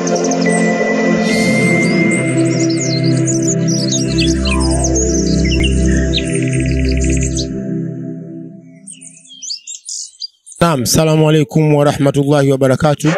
Naam, salamu alaikum warahmatullahi wabarakatuh.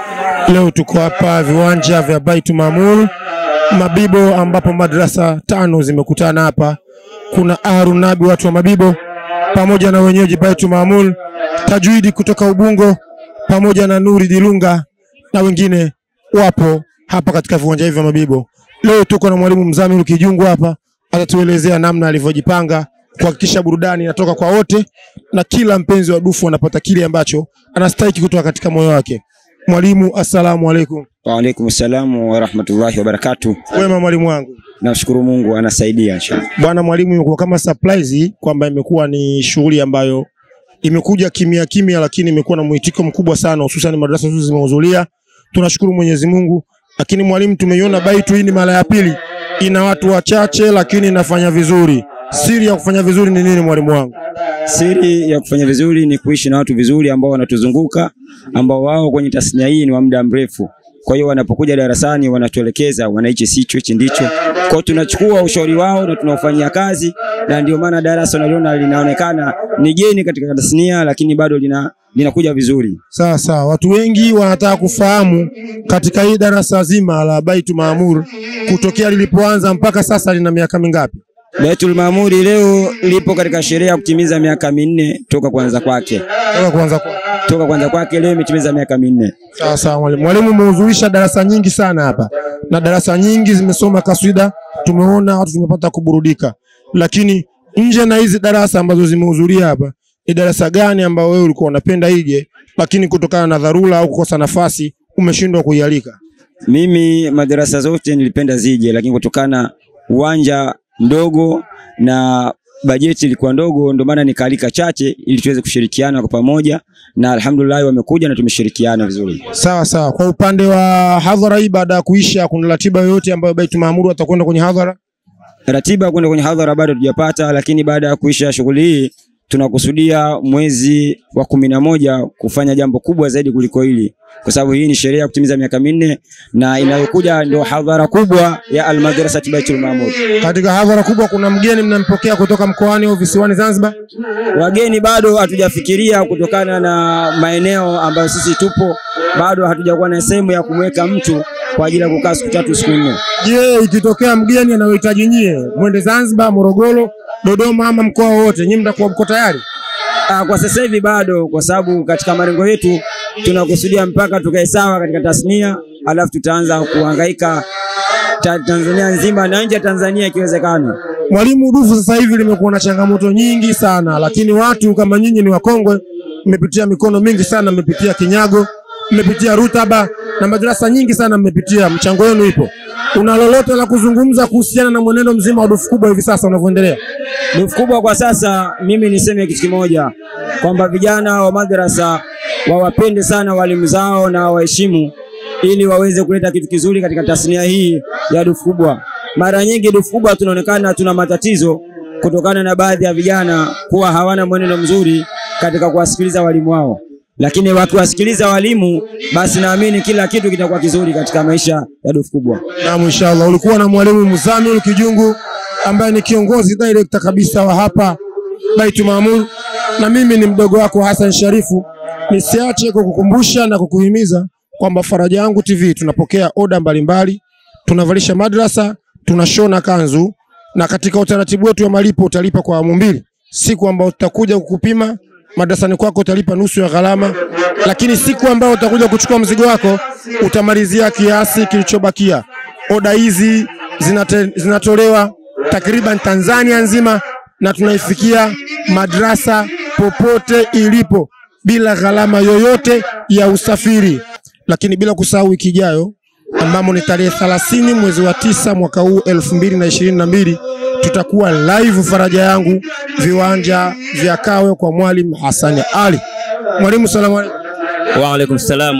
Leo tuko hapa viwanja vya Baitu Maamur Mabibo, ambapo madrasa tano zimekutana hapa. Kuna Aru Nabi, watu wa Mabibo, pamoja na wenyeji Baitu Maamur, Tajwidi kutoka Ubungo, pamoja na Nuri Dilunga na wengine wapo hapa katika viwanja hivi vya Mabibo. Leo tuko na mwalimu Mzamiru Kijungu hapa, atatuelezea namna alivyojipanga kuhakikisha burudani inatoka kwa wote na kila mpenzi wa dufu anapata kile ambacho anastahili kutoka katika moyo wake. Mwalimu, assalamu alaikum. Waalaikum salamu warahmatullahi wabarakatuh. Wema mwalimu wangu. Namshukuru Mungu anasaidia inshallah. Bwana mwalimu, imekuwa kama surprise kwamba imekuwa ni shughuli ambayo imekuja kimya kimya, lakini imekuwa na mwitiko mkubwa sana, hususan madarasa zote zimehudhuria. Tunashukuru Mwenyezi Mungu. Lakini mwalimu, tumeiona Baitu hii ni mara ya pili, ina watu wachache lakini inafanya vizuri. Siri ya kufanya vizuri ni nini mwalimu wangu? Siri ya kufanya vizuri ni kuishi na watu vizuri ambao wanatuzunguka, ambao wao kwenye tasnia hii ni wa muda mrefu. Kwa hiyo wanapokuja darasani wanatuelekeza, wanaichi sicho hichi ndicho. Kwa hiyo tunachukua ushauri wao na tunaufanyia kazi, na ndio maana darasa unaliona linaonekana ni geni katika tasnia, lakini bado lina linakuja vizuri. Sawa sawa, watu wengi wanataka kufahamu katika hii darasa zima la Baitu Maamur kutokea lilipoanza mpaka sasa lina miaka mingapi? Baitul Maamuri leo lipo katika sherehe ya kutimiza miaka minne toka kuanza kwake. Toka kuanza kwa. Toka kuanza kwake leo imetimiza miaka minne. Sawa sawa mwalimu. Mwalimu umehudhurisha darasa nyingi sana hapa na darasa nyingi zimesoma kaswida, tumeona watu tumepata kuburudika, lakini nje na hizi darasa ambazo zimehudhuria hapa, ni darasa gani ambao wewe ulikuwa unapenda ije, lakini kutokana na dharura au kukosa nafasi umeshindwa kuialika? Mimi madarasa zote nilipenda zije, lakini kutokana uwanja mdogo na bajeti ilikuwa ndogo, ndio maana nikaalika chache ili tuweze kushirikiana kwa pamoja, na alhamdulillah wamekuja na tumeshirikiana vizuri. Sawa sawa. Kwa upande wa hadhara hii, baada ya kuisha, kuna ratiba yoyote ambayo Baitul Maamur atakwenda kwenye hadhara? Ratiba kwenda kwenye hadhara bado hatujapata, lakini baada ya kuisha shughuli hii tunakusudia mwezi wa kumi na moja kufanya jambo kubwa zaidi kuliko hili, kwa sababu hii ni sherehe ya kutimiza miaka minne na inayokuja ndio hadhara kubwa ya Almadrasati Baitul Maamur. Katika hadhara kubwa, kuna mgeni mnampokea kutoka mkoani au visiwani Zanzibar? Wageni bado hatujafikiria kutokana na maeneo ambayo sisi tupo, bado hatujakuwa na sehemu ya kumweka mtu kwa ajili ya kukaa siku tatu siku nne. Je, ikitokea mgeni anayohitaji nyie mwende Zanzibar, Morogoro, Dodoma ama mkoa wowote, nyinyi mtakuwa mko tayari? Ah, kwa sasa hivi bado, kwa sababu katika malengo yetu tunakusudia mpaka tukae sawa katika tasnia, alafu tutaanza kuhangaika ta Tanzania nzima na nje ya Tanzania ikiwezekana. Mwalimu, dufu sasa hivi limekuwa na changamoto nyingi sana, lakini watu kama nyinyi ni wakongwe, mmepitia mikono mingi sana, mmepitia kinyago, mmepitia rutaba na madarasa nyingi sana mmepitia, mchango wenu ipo. Una lolote la kuzungumza kuhusiana na mwenendo mzima wa dufu kubwa hivi sasa unavyoendelea? Dufu kubwa kwa sasa, mimi niseme kitu kimoja kwamba vijana wa madrasa wawapende sana walimu zao na waheshimu, ili waweze kuleta kitu kizuri katika tasnia hii ya dufu kubwa. Mara nyingi dufu kubwa tunaonekana tuna matatizo kutokana na baadhi ya vijana kuwa hawana mwenendo mzuri katika kuwasikiliza walimu wao, lakini wakiwasikiliza walimu, basi naamini kila kitu kitakuwa kizuri katika maisha ya dufu kubwa. Naam, inshallah. Ulikuwa na mwalimu Muzamil Kijungu ambaye ni kiongozi director kabisa wa hapa Baitul Maamur, na mimi ni mdogo wako Hassan Sharifu. Nisiache kukukumbusha na kukuhimiza kwamba Faraja Yangu TV tunapokea oda mbalimbali, tunavalisha madrasa, tunashona kanzu, na katika utaratibu wetu wa malipo utalipa kwa awamu mbili. Siku ambayo tutakuja kukupima madrasani kwako utalipa nusu ya gharama, lakini siku ambayo utakuja kuchukua mzigo wako utamalizia kiasi kilichobakia. Oda hizi zinate, zinatolewa takriban Tanzania nzima na tunaifikia madrasa popote ilipo bila gharama yoyote ya usafiri, lakini bila kusahau wiki ijayo ambamo ni tarehe 30 mwezi wa tisa mwaka huu elfu mbili na ishirini na mbili tutakuwa live Faraja Yangu viwanja vya Kawe kwa Mwalimu Hassan Ali. Mwalimu, salamu alaykum. Wa alaikum salam.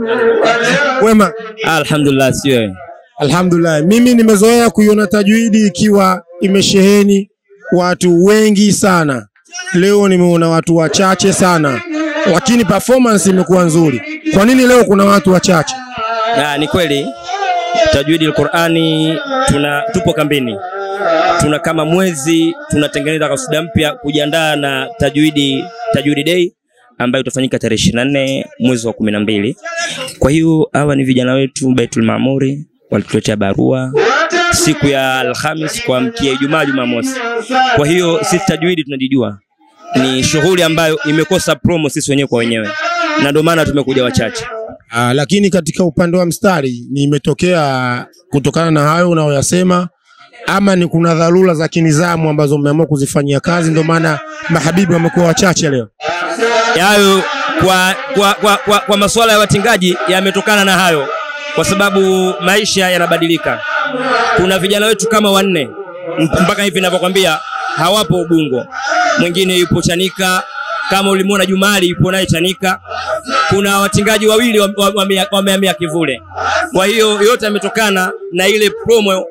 Wema? Alhamdulillah, sio Alhamdulillah, mimi nimezoea kuiona tajwidi ikiwa imesheheni watu wengi sana. Leo nimeona watu wachache sana, lakini performance imekuwa nzuri. Kwa nini leo kuna watu wachache? Na ni kweli tajwidi alqurani tuna tupo kambini, tuna kama mwezi tunatengeneza kasida mpya kujiandaa na tajwidi tajwidi day ambayo itafanyika tarehe ishirini na nne mwezi wa kumi na mbili. Kwa hiyo hawa ni vijana wetu Baitul Maamuri walituletea barua siku ya Alhamis kuamkia Ijumaa, Jumamosi. Kwa hiyo sisi tajwidi tunajijua ni shughuli ambayo imekosa promo sisi wenyewe kwa wenyewe, na ndio maana tumekuja wachache. Ah, lakini katika upande wa mstari ni imetokea kutokana na hayo unayoyasema, ama ni kuna dharura za kinizamu ambazo mmeamua kuzifanyia kazi, ndio maana mahabibi wamekuwa wachache leo? Hayo kwa, kwa, kwa, kwa, kwa masuala ya watingaji yametokana na hayo, kwa sababu maisha yanabadilika. Kuna vijana wetu kama wanne m- mpaka hivi ninavyokwambia hawapo Ubungo, mwingine yupo Chanika, kama ulimwona Jumali yupo naye Chanika. Kuna watingaji wawili wame- wame- wamehamia Kivule. Kwa hiyo yote yametokana na ile promo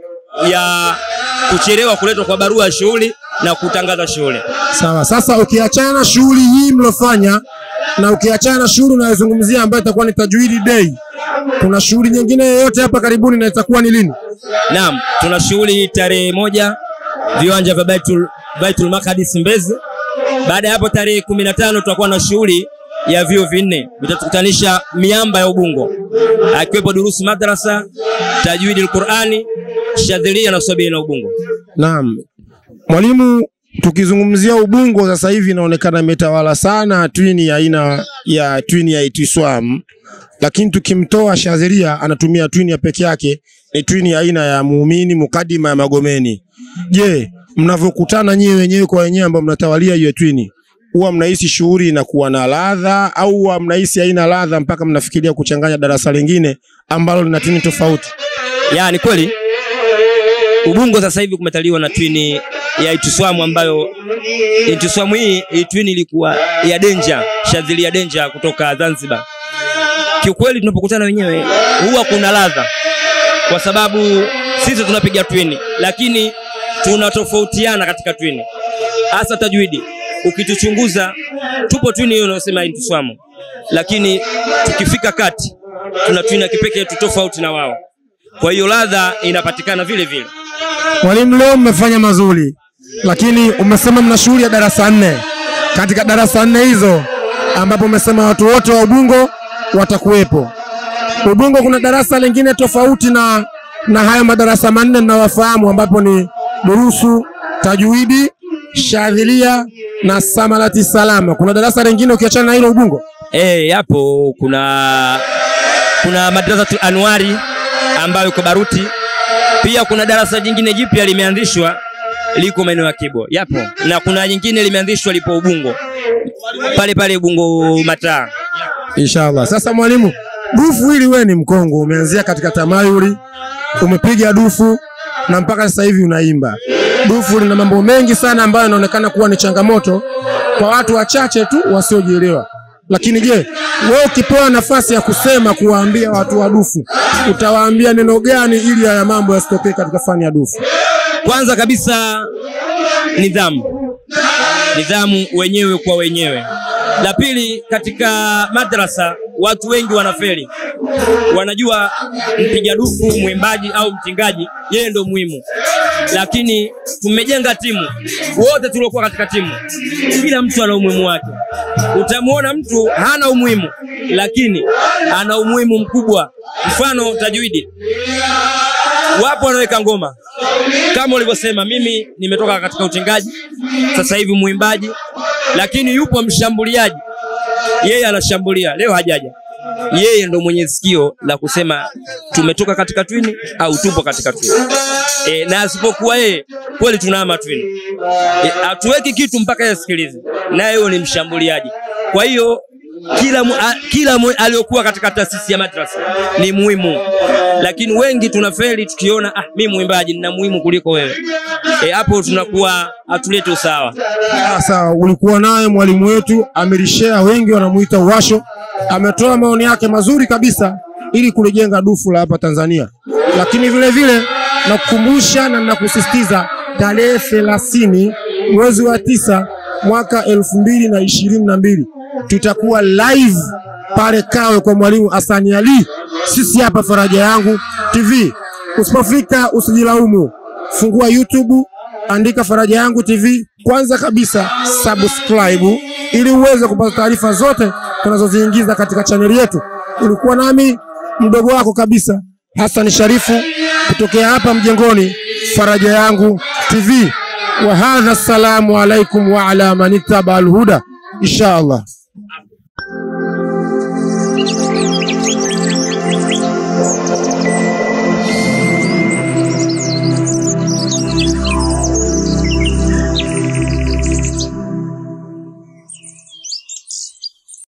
ya kuchelewa kuletwa kwa barua ya shughuli na kutangaza shughuli. Sawa. Sasa ukiachana shughuli hii mlofanya na ukiachana shughuli unayozungumzia ambayo itakuwa ni tajwidi day, kuna shughuli nyingine yoyote hapa karibuni na itakuwa ni lini? Naam, tuna shughuli tarehe moja viwanja vya Baitul, Baitul Maqdis Mbezi. Baada ya hapo tarehe kumi na tano tutakuwa na shughuli ya vyuo vinne vitatukutanisha miamba ya Ubungo, akiwepo durusu madrasa, tajwidi alqurani, shadhilia na swabili na Ubungo. Naam. Mwalimu, tukizungumzia Ubungo sasa hivi inaonekana imetawala sana twini ya aina ya twini ya Itiswam, lakini tukimtoa Shadhiria anatumia twini ya peke yake, ni twini ya aina ya Muumini Mukadima ya Magomeni. Je, mnavyokutana nyie wenyewe kwa wenyewe ambao mnatawalia hiyo twini, huwa mnahisi shughuli inakuwa na ladha au huwa mnahisi haina ladha mpaka mnafikiria kuchanganya darasa lingine ambalo lina twini tofauti? Ya, ni kweli Ubungo sasa hivi kumetaliwa na twini ya Itiswamu ambayo Itiswamu hii hii twini ilikuwa ya Denja, shadhili ya Denja kutoka Zanzibar. Kiukweli tunapokutana wenyewe huwa kuna ladha, kwa sababu sisi tunapiga twini, lakini tunatofautiana katika twini, hasa tajwidi. Ukituchunguza tupo twini hiyo unayosema Itiswamu, lakini tukifika kati tuna twini ya kipekee tu tofauti na wao. Kwa hiyo ladha inapatikana vile vile. Mwalimu, leo mmefanya mazuri, lakini umesema mna shughuli ya darasa nne. Katika darasa nne hizo ambapo umesema watu wote wa Ubungo watakuwepo, Ubungo kuna darasa lingine tofauti na, na hayo madarasa manne mnawafahamu, ambapo ni durusu, tajwidi, shadhilia na samalati salama. Kuna darasa lingine ukiachana na hilo Ubungo? Eh, yapo kuna kuna madrasatul Anwari ambayo iko Baruti. Pia kuna darasa jingine jipya limeanzishwa liko maeneo ya Kibo, yapo na kuna jingine limeanzishwa lipo Ubungo pale pale Ubungo Mataa. Inshallah. Sasa mwalimu, dufu hili wewe ni mkongo, umeanzia katika tamayuli, umepiga dufu na mpaka sasa hivi unaimba. Dufu lina mambo mengi sana ambayo yanaonekana kuwa ni changamoto kwa watu wachache tu wasiojielewa. Lakini je, wewe ukipewa nafasi ya kusema kuwaambia watu wa dufu, utawaambia neno gani ili haya mambo yasitokee katika fani ya dufu? Kwanza kabisa nidhamu, nidhamu wenyewe kwa wenyewe. La pili, katika madrasa watu wengi wanafeli, wanajua mpiga dufu, mwimbaji au mtingaji, yeye ndo muhimu, lakini tumejenga timu, wote tuliokuwa katika timu, kila mtu ana umuhimu wake. Utamwona mtu hana umuhimu, lakini ana umuhimu mkubwa. Mfano tajwidi, wapo wanaweka ngoma kama ulivyosema, mimi nimetoka katika utengaji, sasa hivi mwimbaji, lakini yupo mshambuliaji, yeye anashambulia, leo hajaja. Yeye ndo mwenye sikio la kusema tumetoka katika twini au tupo katika twini. E, na asipokuwa yeye kweli tunahama twini. E, hatuweki kitu mpaka yeye asikilize, naye huyo ni mshambuliaji. Kwa hiyo kila mu, a, kila mu, aliyokuwa katika taasisi ya madrasa ni muhimu, lakini wengi tunafeli tukiona ah, mimi mwimbaji nina muhimu kuliko wewe. E, hapo tunakuwa hatulete usawa. Sasa ulikuwa naye mwalimu wetu amelishare, wengi wanamuita Uwasho, ametoa maoni yake mazuri kabisa ili kulijenga dufu la hapa Tanzania, lakini vile vile nakukumbusha na nakusisitiza tarehe thelathini mwezi wa tisa mwaka elfu mbili na ishirini na mbili tutakuwa live pale Kawe kwa mwalimu Hasani Ali sisi hapa Faraja Yangu TV. Usipofika usijilaumu, fungua YouTube, andika Faraja Yangu TV. Kwanza kabisa subscribe, ili uweze kupata taarifa zote tunazoziingiza katika chaneli yetu. Ulikuwa nami mdogo wako kabisa Hassan Sharifu kutokea hapa mjengoni Faraja Yangu TV. Wa hadha, assalamu alaikum wa ala man ittaba alhuda insha Allah.